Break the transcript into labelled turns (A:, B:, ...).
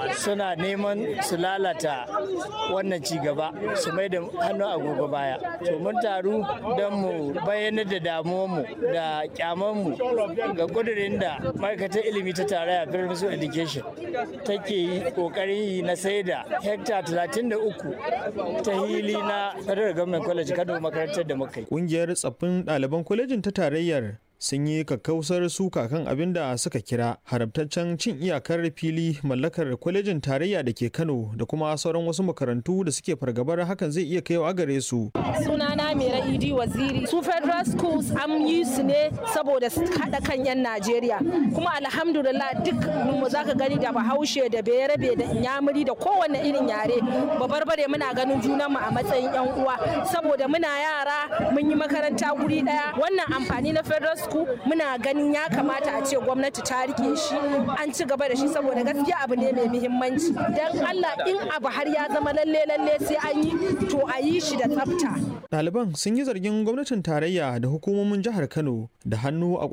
A: suna neman su lalata wannan ci gaba su mai da hannu agogo baya to mun taru don mu bayyanar da damuwanmu da kyamanmu ga kudirin da ma'aikatar ilimi ta tarayya Federal Education take yi kokarin yi na sai da hekta 33 ta hili na Federal Government College Kano makarantar da muka yi.
B: Ƙungiyar tsaffin ɗaliban kwalejin ta tarayyar sun yi kakkausar suka kan abin da suka kira haramtaccen cin iyakar fili mallakar kwalejin tarayya da ke kano da kuma sauran wasu makarantu da suke fargabar hakan zai iya kaiwa gare su
C: sunana mera idi waziri su federal schools an yi su ne saboda su haɗa kan 'yan najeriya kuma alhamdulillah duk mu za ka gani da bahaushe da bayarabe da inyamuri da kowane irin yare babarbare muna ganin junanmu a matsayin 'yan uwa saboda muna yara mun yi makaranta guri ɗaya wannan amfani na federal school muna ganin ya kamata a ce gwamnati ta rike shi an ci gaba da shi saboda gaskiya abu ne mai muhimmanci dan Allah in abu har ya zama lalle lalle sai an yi to a yi shi da tsafta
B: ɗaliban sun yi zargin gwamnatin tarayya da hukumomin jihar kano da hannu a